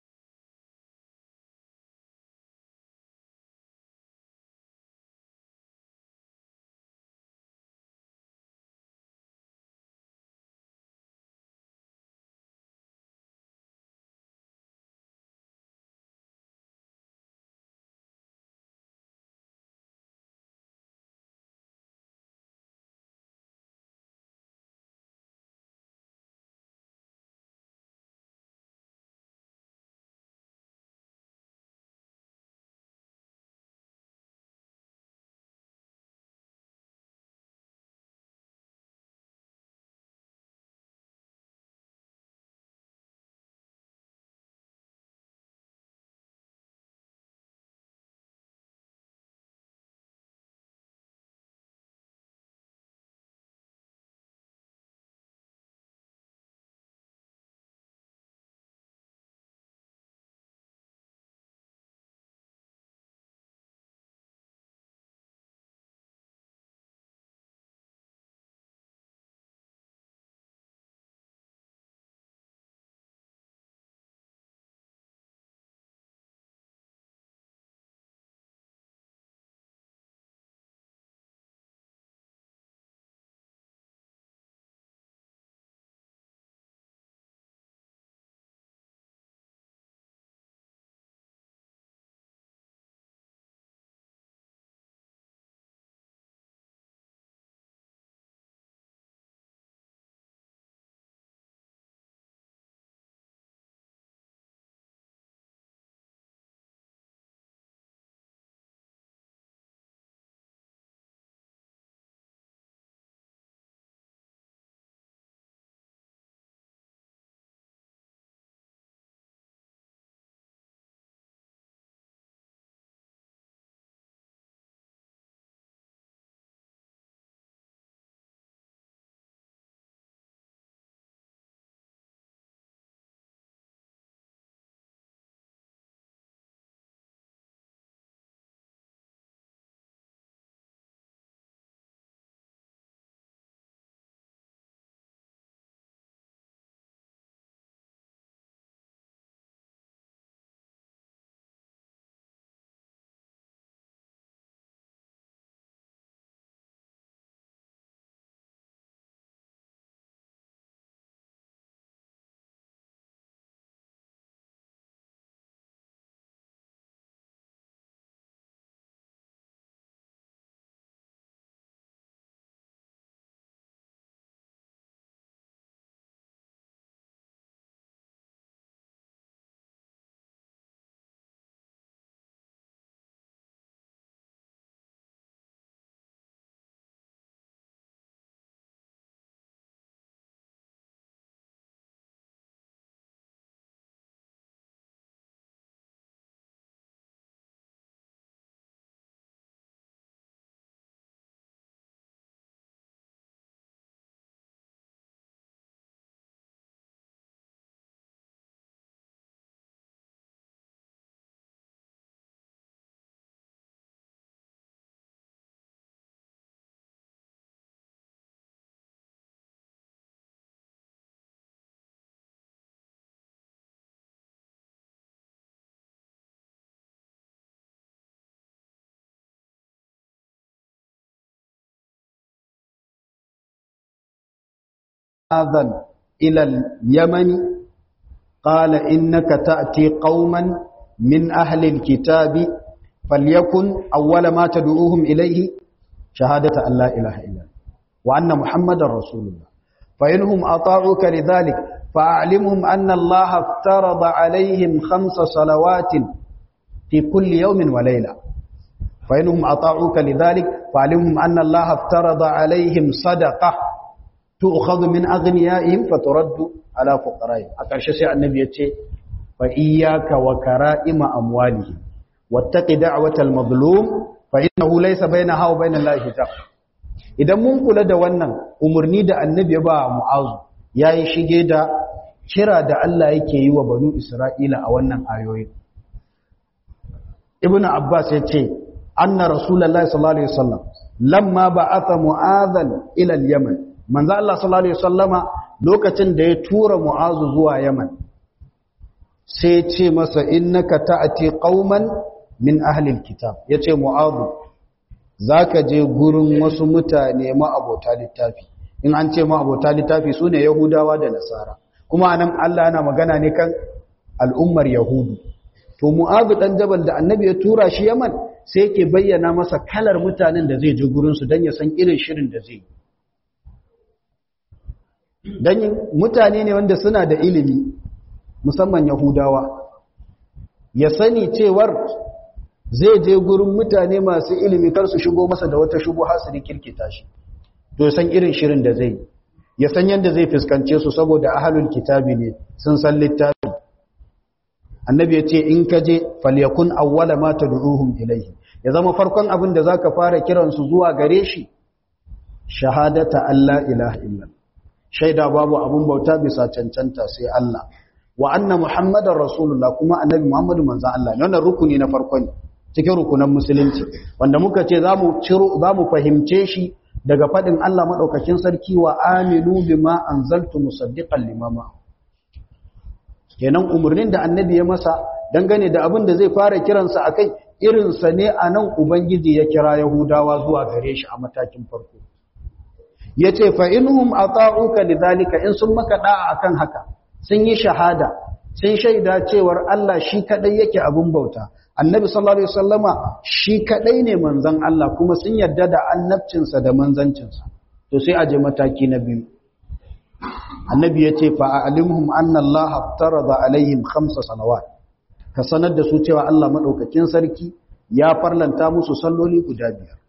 آذن إلى اليمن قال إنك تأتي قوما من أهل الكتاب فليكن أول ما تدعوهم إليه شهادة أن لا إله إلا الله وأن محمد رسول الله فإنهم أطاعوك لذلك فأعلمهم أن الله افترض عليهم خمس صلوات في كل يوم وليلة fa inhum ata'uka lidhalik fa alimhum anna Allah aftarada alaihim sadaqah tu'khadhu min aghniyaihim faturaddu ala fuqara'ihim a ƙarshe sai annabi ya ce fa iyyaka wa kara'ima amwalihim wattaqi da'watal mazlum fa innahu laysa bainaha wa bainal lahi hijab idan mun kula da wannan umurni da annabi ya ba mu'azu yayi shige da kira da Allah yake yi wa banu Isra'ila a wannan ayoyi Ibn Abbas ya ce anna rasulullahi sallallahu alaihi wasallam lamma ba'atha mu'adhan ila al-yaman manzo Allah sallallahu alaihi wasallama lokacin da ya tura mu'azu zuwa yaman sai ya ce masa innaka ta'ati qauman min ahli al-kitab yace mu'azu zaka je gurin wasu mutane ma'abota littafi in an ce ma'abota littafi sune yahudawa da nasara kuma anan Allah yana magana ne kan al'ummar yahudu to mu'azu dan jabal da annabi ya tura shi yaman sai yake bayyana masa kalar mutanen da zai je gurin su dan ya san irin shirin da zai dan mutane ne wanda suna da ilimi musamman yahudawa ya sani cewar zai je gurin mutane masu ilimi kar su shigo masa da wata shubuha su rikirkita shi to san irin shirin da zai ya san yadda zai fuskance su saboda ahalul kitabi ne sun san littafi annabi ya ce in ka je falyakun awwala ma tad'uhum ilayhi ya zama farkon abin da zaka fara kiran su zuwa gare shi shahadata alla ilaha illa shaida babu abun bauta bisa cancanta sai Allah wa anna muhammadar rasulullah kuma annabi muhammadu manzon Allah ne wannan rukuni na farko ne cikin rukunan musulunci wanda muka ce zamu ciro zamu fahimce shi daga fadin Allah madaukakin sarki wa aminu bima anzaltu musaddiqan limama kenan umurnin da annabi ya masa dangane da abin da zai fara kiransa akai irinsa ne a nan ubangiji ya kira yahudawa zuwa gare shi a matakin farko yace fa inhum ata'uka lidhalika in sun maka da'a akan haka sun yi shahada sun shaida cewar Allah shi kadai yake abin bauta annabi sallallahu alaihi wasallama shi kadai ne manzon Allah kuma sun yarda da annabcinsa da manzancinsa to sai a je mataki na biyu annabi yace fa a'limhum anna Allah aftarada alaihim khamsa salawat ka sanar da su cewa Allah madaukakin sarki ya farlanta musu salloli guda biyar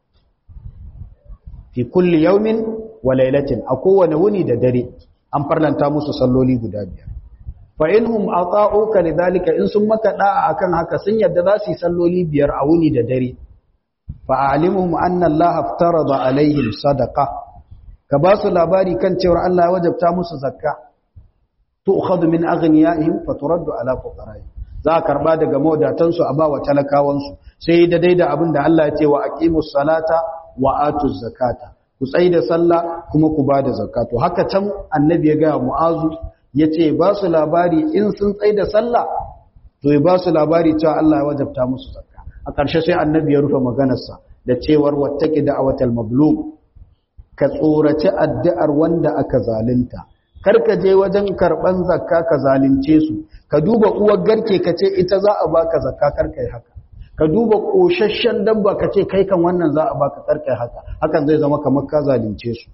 fi kulli yawmin wa laylatin a kowane wuni da dare an farlanta musu salloli guda biyar fa inhum ata'uka lidhalika in sun maka da'a akan haka sun yadda za su yi salloli biyar a wuni da dare fa alimuhum anna Allah aftarada alaihim sadaqa ka ba su labari kan cewa Allah ya wajabta musu zakka tu'khadhu min aghniyaihim fa turaddu ala fuqara'ihim za a karba daga mawadatan su a ba wa talakawan su sai da daida abin da Allah ya ce wa aqimus salata wa atuz zakata ku tsai da sallah kuma ku ba da zakato haka can annabi ya gaya mu'azu ya ce ba su labari in sun tsai da sallah to ya ba su labari cewa Allah ya wajabta musu zakka a ƙarshe sai annabi ya rufe maganarsa da cewar wattaki da'awatal mablum ka tsoraci addu'ar wanda aka zalunta kar ka je wajen karban zakka ka zalunce su ka duba uwar garke ka ce ita za a baka zakka kar kai haka ka duba ƙoshashen dabba ka ce kai kan wannan za a baka karkai haka hakan zai zama kamar ka zalunce su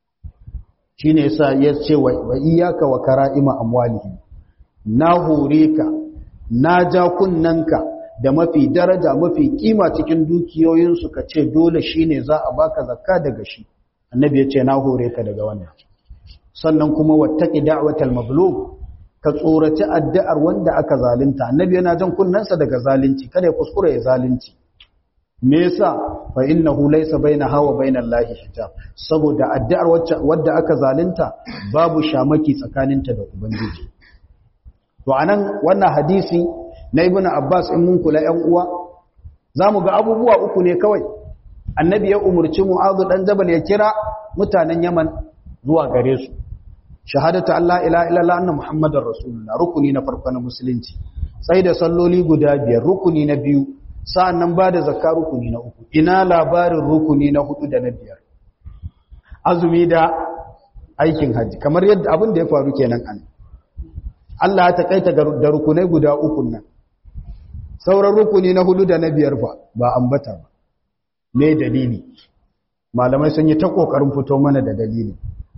shi ne yasa ya ce wa iyaka wa kara'ima amwalihim na hore ka na ja kunnanka da mafi daraja mafi kima cikin dukiyoyinsu ka ce dole shi ne za a baka zakka daga shi annabi ya ce na hore ka daga wannan sannan kuma wattaki da'watal mazlum ka tsoraci addu'ar wanda aka zalunta annabi yana jan kunnansa daga zalunci kada ya kuskure ya zalunci me yasa fa innahu laysa bainaha wa bainal lahi hijab saboda addu'ar wacce wanda aka zalunta babu shamaki tsakaninta da ubangiji to anan wannan hadisi na ibn abbas in mun kula ƴan uwa zamu ga abubuwa uku ne kawai annabi ya umurci mu'adh dan jabal ya kira mutanen yaman zuwa gare su shahadatu Allah ila ila anna muhammadar rasulullah rukuni na farko na musulunci sai da salloli guda biyar rukuni na biyu sa'annan ba da zakka rukuni na uku ina labarin rukuni na hudu da na biyar azumi da aikin haji kamar yadda abin da ya faru kenan an Allah ya takaita da rukunai guda uku nan sauran rukuni na hudu da na biyar fa ba ambata ba me dalili malamai sun yi ta kokarin fito mana da dalili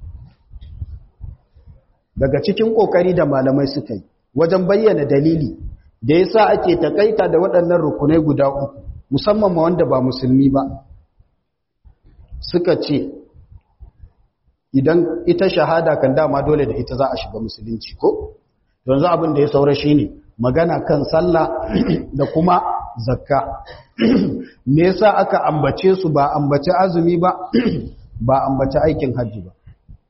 daga cikin kokari da malamai suka yi wajen bayyana dalili da yasa ake takaita da waɗannan rukunai guda uku musamman ma wanda ba musulmi ba suka ce idan ita shahada kan dama dole da ita za a shiga musulunci ko yanzu abin da ya saura shine magana kan sallah da kuma zakka me yasa aka ambace su ba ambace azumi ba ba ambace aikin hajji ba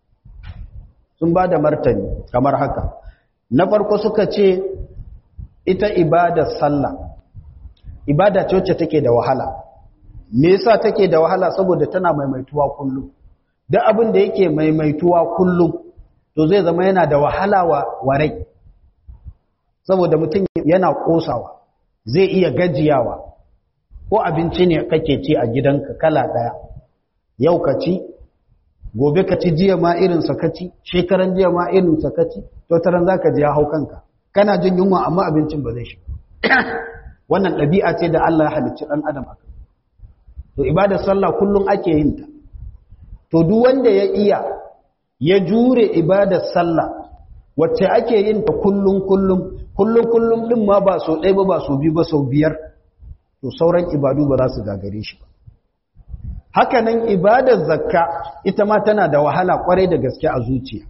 sun ba da martani kamar haka na farko suka ce ita ibadar sallah ibada ce wacce take da wahala me yasa take da wahala saboda tana maimaituwa kullum duk abin da yake maimaituwa kullum to zai zama yana da wahala wa warai saboda mutum yana kosawa zai iya gajiyawa ko abinci ne kake ci a gidanka kala daya yau ka ci gobe ka ci jiya ma irin sa kaci shekaran jiya ma irin sa kaci to taran zaka ji ya hau kanka kana jin yunwa amma abincin ba zai shi wannan ɗabi'a ce da Allah ya halicci ɗan adam a to ibadar sallah kullum ake yin ta to duk wanda ya iya ya jure ibadar sallah wacce ake yin ta kullum kullum kullum kullum din ma ba so ɗaya ba ba so biyu ba sau biyar to sauran ibadu ba za su gagare shi ba hakanan ibadar zakka ita ma tana da wahala kwarai da gaske a zuciya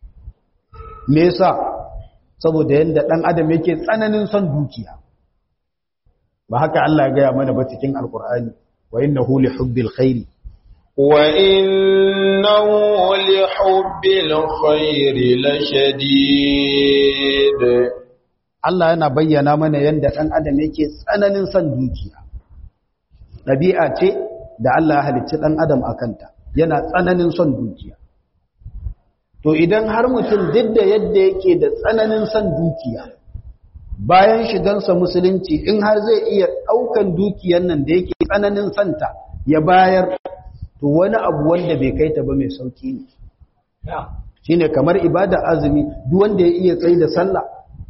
me yasa saboda yanda dan adam yake tsananin son dukiya ba haka Allah ya gaya mana ba cikin alkur'ani wa innahu li hubbil khairi wa innahu li hubbil khairi lashadid Allah yana bayyana mana yanda dan adam yake tsananin son dukiya dabi'a ce da Allah ya halicci dan adam akanta yana tsananin son dukiya to idan har mutum duk da yadda yake da tsananin son dukiya bayan shigansa musulunci in har zai iya ɗaukan dukiyan nan da yake tsananin santa ya bayar to wani abu wanda bai kai ta ba mai sauki ne shine kamar ibada azumi duk wanda ya iya tsayi da sallah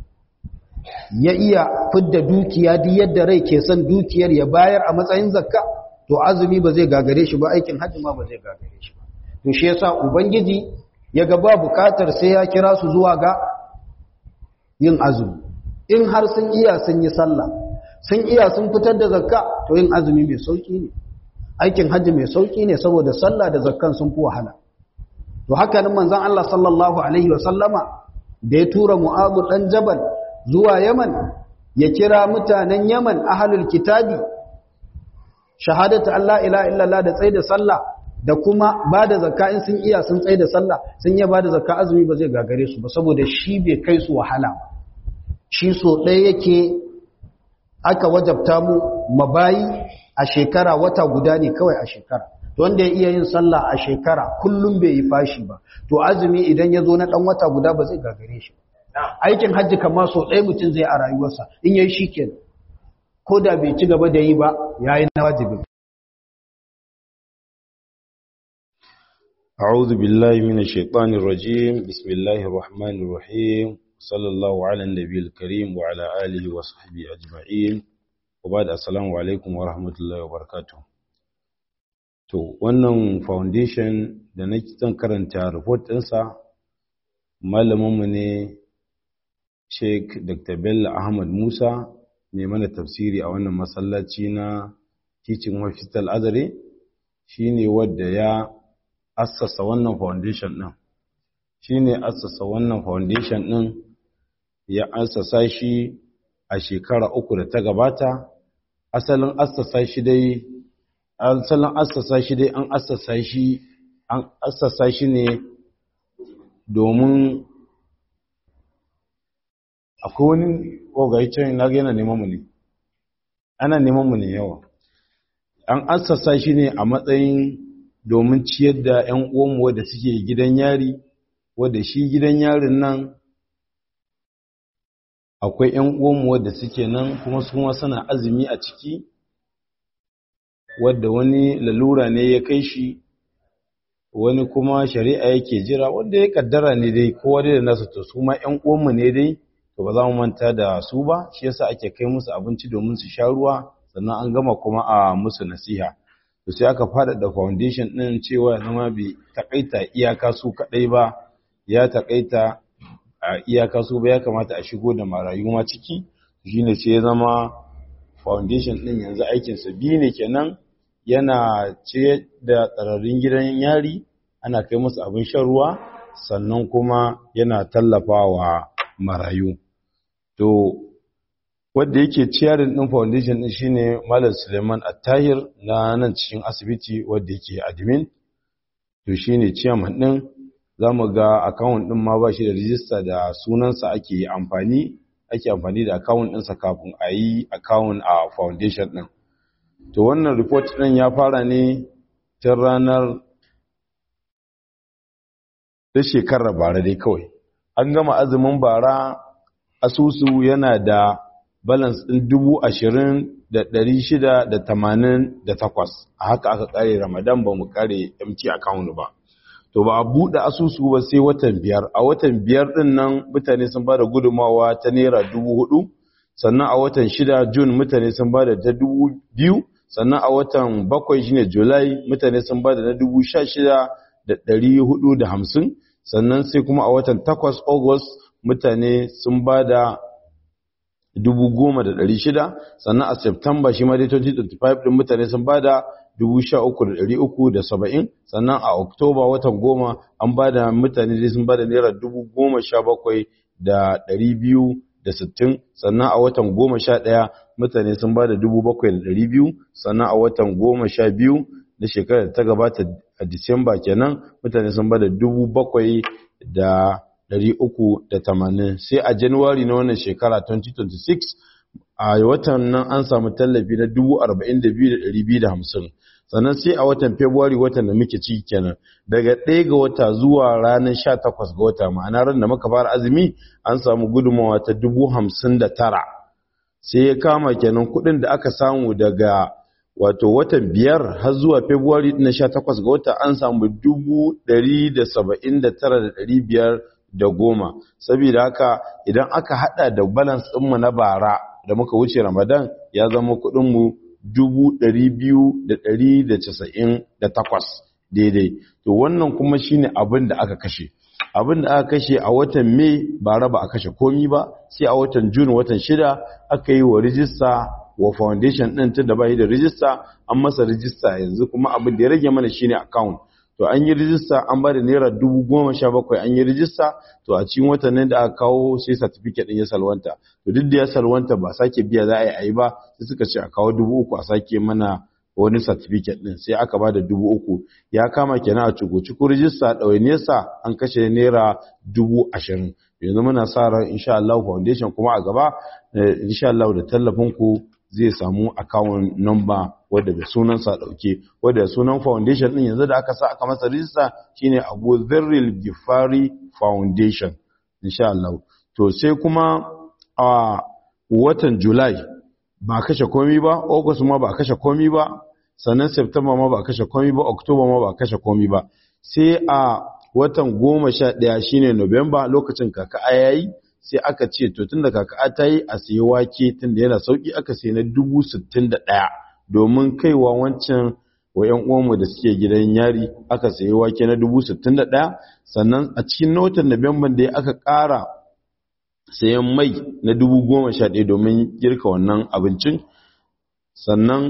ya iya fidda dukiya duk yadda rai ke son dukiyar ya bayar a matsayin zakka to azumi ba zai gagare shi ba aikin hajji ma ba zai gagare shi ba to shi yasa ubangiji ya ga ba bukatar sai ya kira su zuwa ga yin azumi in har sun iya sun yi sallah sun iya sun fitar da zakka to yin azumi mai sauki ne aikin hajji mai sauki ne saboda sallah da zakkan sun fi wahala to haka nan manzon Allah sallallahu alaihi wa sallama da ya tura Mu'adh dan Jabal zuwa Yaman ya kira mutanen Yaman ahlul kitabi shahadatu Allah ilaha illallah da tsaida sallah da kuma ba da zakka in sun iya sun tsaida sallah sun iya ba da zakka azumi ba zai gagare su ba saboda shi bai kai su wahala ba shi so ɗaya yake aka wajabta mu mabayi a shekara wata guda ne kawai a shekara to wanda ya iya yin sallah a shekara kullum bai yi fashi ba to azumi idan ya zo na ɗan wata guda ba zai gagare shi aikin hajji kama so ɗaya mutum zai a rayuwarsa in yayi shi kenan ko da bai ci gaba da yi ba ya yi na wajibin أعوذ بالله من الشيطان الرجيم بسم الله الرحمن الرحيم صلى الله على النبي الكريم وعلى آله وصحبه أجمعين وبعد السلام عليكم ورحمة الله وبركاته to wannan foundation da na zan karanta report ɗinsa malaminmu ne Sheikh Dr. Bello Ahmad Musa mai mana tafsiri a wannan masallaci na Teaching Hospital Azare shine wadda ya assasa wannan foundation ɗin shine assasa wannan foundation ɗin ya assasa shi a shekara uku da ta gabata asalin assasa shi dai asalin assasa shi dai an assasa shi an assasa shi ne domin akwai wani ogayicin na ga yana neman mu ne ana neman mu ne yawa an assasa shi ne a matsayin domin ciyar da 'yan uwanmu wadda suke gidan yari wadda shi gidan yarin nan akwai 'yan uwanmu wadda suke nan kuma su suna azumi a ciki wadda wani lalura ne ya kai shi wani kuma shari'a yake jira wanda ya kaddara ne dai kowa dai da nasu to su ma 'yan uwanmu ne dai to ba za mu manta da su ba shi yasa ake kai musu abinci domin su sha ruwa sannan an gama kuma a musu nasiha to sai aka faɗaɗa foundation ɗin cewa zama bai takaita iyaka su kaɗai ba ya takaita a iyaka su ba ya kamata a shigo da marayu ma ciki shine sai ya zama foundation ɗin yanzu aikinsa biyu ne kenan yana ce da tsararrun gidan yari ana kai musu abin shan ruwa sannan kuma yana tallafawa marayu to wadda yake ciyarin ɗin foundation ɗin shine malam suleiman attahir na nan cikin asibiti wadda yake admin to shine ciyaman ɗin za mu ga akawun ɗin ma ba shi da rijista da sunansa ake amfani ake amfani da akawun ɗinsa kafin a yi akawun a foundation ɗin to wannan report ɗin ya fara ne tun ranar da shekarar bara dai kawai an gama azumin bara asusu yana da balance ɗin dubu ashirin da ɗari shida da tamanin da takwas a haka aka ƙare ramadan ba mu ƙare mt account ba to ba a buɗe asusu ba sai watan biyar a watan biyar ɗin nan mutane sun ba da gudunmawa ta naira dubu hudu sannan a watan shida jun mutane sun ba da ta dubu biyu sannan a watan bakwai shine julai mutane sun ba da na dubu sha shida da ɗari hudu da hamsin sannan sai kuma a watan takwas august mutane sun ba da dubu goma da ɗari shida sannan a september shi ma dai 2025 ɗin mutane sun ba da dubu sha uku da ɗari uku da saba'in sannan a october watan goma an ba da mutane dai sun ba da naira dubu goma sha bakwai da ɗari biyu da sittin sannan a watan goma sha ɗaya mutane sun ba da dubu bakwai da ɗari biyu sannan a watan goma sha biyu na shekarar da ta gabata a disamba kenan mutane sun ba da dubu bakwai da ɗari uku da tamanin sai a januwari na wannan shekara 2026 a watan nan an samu tallafi na dubu arba'in da biyu da ɗari biyu da hamsin sannan sai a watan february watan da muke ciki kenan daga ɗaya ga wata zuwa ranar sha takwas ga wata ma'ana ran da muka fara azumi an samu gudunmawa ta dubu hamsin da tara sai ya kama kenan kuɗin da aka samu daga wato watan biyar har zuwa february na sha takwas ga wata an samu dubu ɗari da saba'in da tara da ɗari biyar da goma saboda haka idan aka hada da balance ɗinmu na bara da muka wuce ramadan ya zama kuɗinmu dubu ɗari biyu da ɗari da casa'in da takwas daidai to wannan kuma shine abin da aka kashe abin da aka kashe a watan mai bara ba a kashe komi ba sai a watan june watan shida aka yi wa rijista wa foundation ɗin tun da bai da rijista an masa rijista yanzu kuma abin da ya rage mana shine account to an yi rijista an ba da naira dubu goma sha bakwai an yi rijista to a cikin watannin da aka kawo sai certificate ɗin ya salwanta to duk da ya salwanta ba sake biya za a yi a yi ba sai suka ce a kawo dubu uku a sake mana wani certificate ɗin sai aka ba da dubu uku ya kama kenan a cuku-cuku rijista ɗawainiyarsa an kashe naira dubu ashirin yanzu muna sa ran insha Allah foundation kuma a gaba insha Allah da tallafin ku zai samu account number wadda da sunansa dauke wadda sunan foundation din yanzu da aka sa aka masa rijista shine Abu Dharril Gifari Foundation insha Allah to sai kuma a watan July ba kashe komai ba August ma ba kashe komai ba sannan September ma ba kashe komai ba October ma ba kashe komai ba sai a watan goma sha ɗaya shine November lokacin kaka ayayi sai aka ce to tunda kaka ta yi a sayi wake tunda yana sauki aka sayi na dubu sittin da ɗaya domin kaiwa wancan wa ‘yan uwanmu da suke gidan yari aka sayi wake na dubu sittin da ɗaya sannan a cikin notan November da aka ƙara sayan mai na dubu goma sha ɗaya domin girka wannan abincin sannan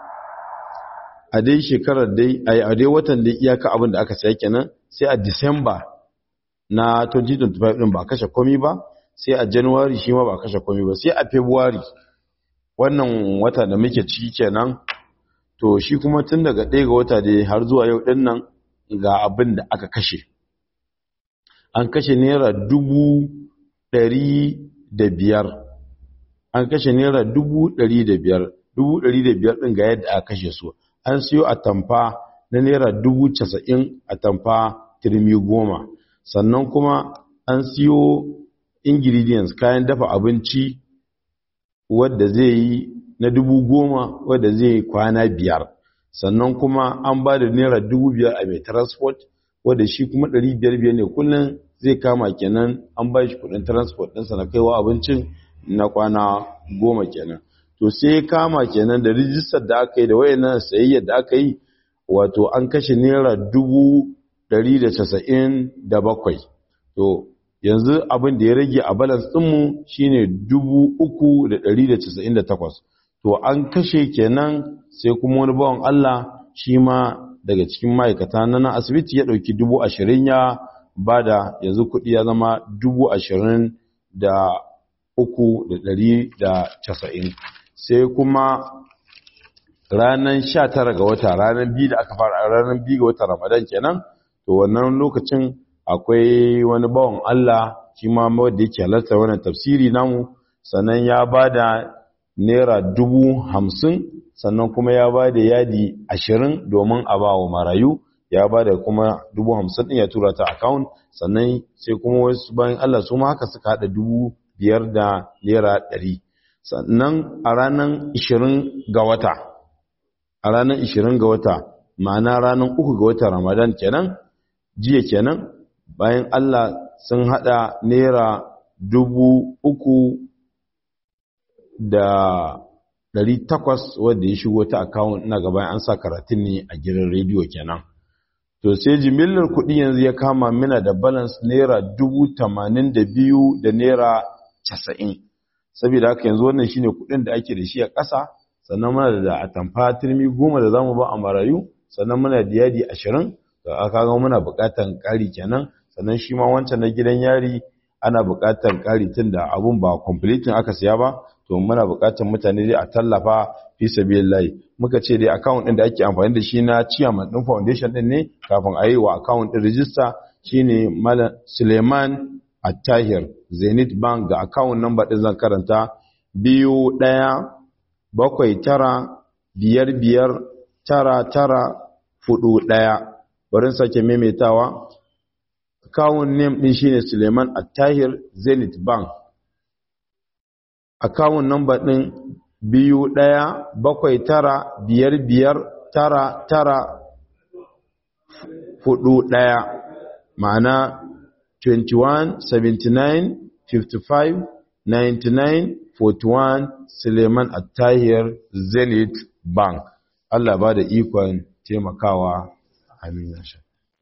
a dai shekarar dai a dai watan dai iyaka abin da aka saya kenan sai a Disamba na 2025 din ba kashe komi ba sai a January shi ma ba kashe komi ba sai a February wannan wata da muke ciki kenan to shi kuma tun daga ɗaya ga wata dai har zuwa yau din nan ga abin da aka kashe an kashe naira dubu ɗari da biyar an kashe naira dubu ɗari da biyar dubu ɗari da biyar ɗin ga yadda aka kashe su an siyo atamfa na naira dubu casa'in atamfa turmi goma sannan kuma an siyo ingredients kayan dafa abinci wadda zai yi na dubu goma wadda zai yi kwana biyar sannan kuma an ba da naira dubu biyar a mai transport wadda shi kuma ɗari biyar biyar ne kullum zai kama kenan an ba shi kuɗin transport ɗinsa na kaiwa abincin na kwana goma kenan to sai kama kenan da rijistar da aka yi da wayannan sayayyar da aka yi wato an kashe naira dubu ɗari da casa'in da bakwai to yanzu abin da ya rage a balance ɗinmu shine dubu uku da ɗari da casa'in da takwas to an kashe kenan sai kuma wani bawan Allah shi ma daga cikin ma'aikata na nan asibiti ya ɗauki dubu ashirin ya bada yanzu kuɗi ya zama dubu ashirin da uku da ɗari da casa'in sai kuma ranar sha tara ga wata ranar biyu da aka fara ranar biyu ga wata ramadan kenan to wannan lokacin akwai wani bawan Allah shi ma wanda yake halartar wannan tafsiri namu sannan ya bada naira dubu hamsin sannan kuma ya bada yadi ashirin domin a ba wa marayu ya bada kuma dubu hamsin ɗin ya tura ta account sannan sai kuma wasu bayan Allah su ma haka suka haɗa dubu biyar da naira ɗari sannan a ranar ishirin ga wata a ranar ishirin ga wata ma'ana ranar uku ga wata ramadan kenan jiya kenan bayan Allah sun hada naira dubu uku da ɗari takwas wadda ya shigo ta akawun ina gaban an sa karatun ne a gidan rediyo kenan to sai jimillar kuɗi yanzu ya kama mina da balance naira dubu tamanin da biyu da naira casa'in saboda haka yanzu wannan shine kuɗin da ake da shi a ƙasa sannan muna da atamfa turmi goma da zamu ba a marayu sannan muna da yadi ashirin da aka ga muna buƙatar ƙari kenan sannan shi ma wancan na gidan yari ana buƙatar ƙari tun da abun ba completing aka siya ba to muna buƙatar mutane dai a tallafa fi sabilillah muka ce dai account din da ake amfani da shi na chairman din foundation din ne kafin a yi wa account din register shine Malam Suleiman Attahir Zenith Bank ga account number din zan karanta biyu ɗaya bakwai tara biyar biyar tara tara fudu ɗaya barin sake maimaitawa account name din shine Suleiman Attahir Zenith Bank account number din biyu ɗaya bakwai tara biyar biyar tara tara fudu ɗaya ma'ana 21 79 55 99 41 Suleiman Attahir Zenith Bank Allah ba da ikon taimakawa amin ya sha